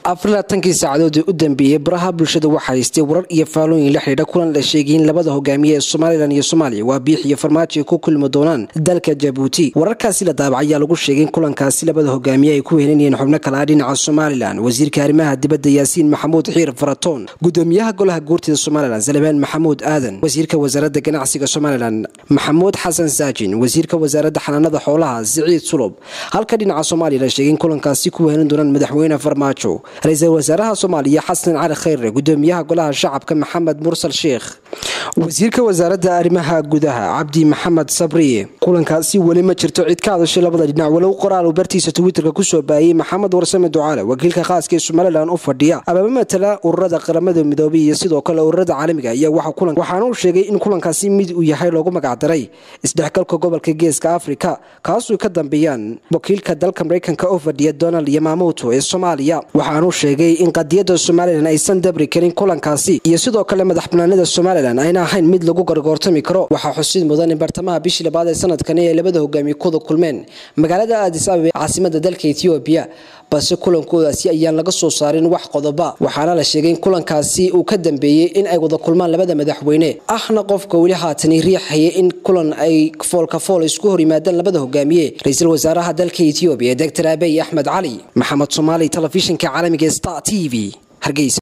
afarlaatankii saacadoodii u dambeeyey baraha bulshada waxaa haystay warar iyo faalooyin la xidhiidha kulan la sheegay in labada hogaamiye ee somalilan iyo soomaaliya waa biix iyo farmaajo ay ku kulmi doonaan dalka jabuuti wararkaasi la daabac ayaa lagu sheegay in kulankaasi labada hogaamiye ay ku helinayeen xubno kale ah dhinaca somalilan wasiirka arrimaha dibadda yaasiin maxamuud xiir faratoon gudoomiyaha golaha guurtida somalilan salebaan maxamuud aadan wasiirka wasaaradda ganacsiga somalilan maxamuud xasan saajin wasiirka wasaaradda xanaanada xoolaha siciid sulub halka dhinaca soomaaliya la sheegay in kulankaasi ku helin doonaan madaxweyne farmaajo ra-iisul wasaaraha soomaaliya xasan cali khayre gudoomiyaha golaha shacabka maxamed mursal sheikh wasiirka wasaaradda arrimaha gudaha cabdi maxamed sabriye kulankaasi weli ma jirto cid ka hadashay labada dhinac walow qoraal uu bartiisa twitterka kusoo baayay maxamed warsame ducaale wakiilka khaaska ee somalilan u fadhiya ababa matala ururada qaramada midoobay iyo sidoo kale ururada caalamiga ayaa waxaana uu sheegay in kulankaasi mid uu yahay loogu magacdaray isdhexgalka gobolka geeska afrika kaasuu ka dambeeyaan wakiilka dalka mareykanka u fadhiya donald yamamuto ee soomaaliya waxaanuu sheegay in qadiyadda somalilan aysan dabri karin kulankaasi iyo sidoo kale madax banaanida somalilan ayna ahayn mid lagu gargoortami karo waxaa xusid mudan in bartamaha bishii labaad ee sanadkani ay labada hogaamiye kuwada kulmeen magaalada aadis ababa ee caasimada dalka ethoobiya balse kulankoodaasi ayaan laga soo saarin wax qodoba waxaana la sheegay in kulankaasi uu ka dambeeyey in ay wada kulmaan labada madaxweyne ahna qofka weli haatani riixaya in kulan ay foolka fool isku hor yimaadaan labada hogaamiye ra-iisul wasaaraha dalka ethoobiya doctor abiy axmed cali maxamed soomaali telefishinka caalamiga star t v hargeysa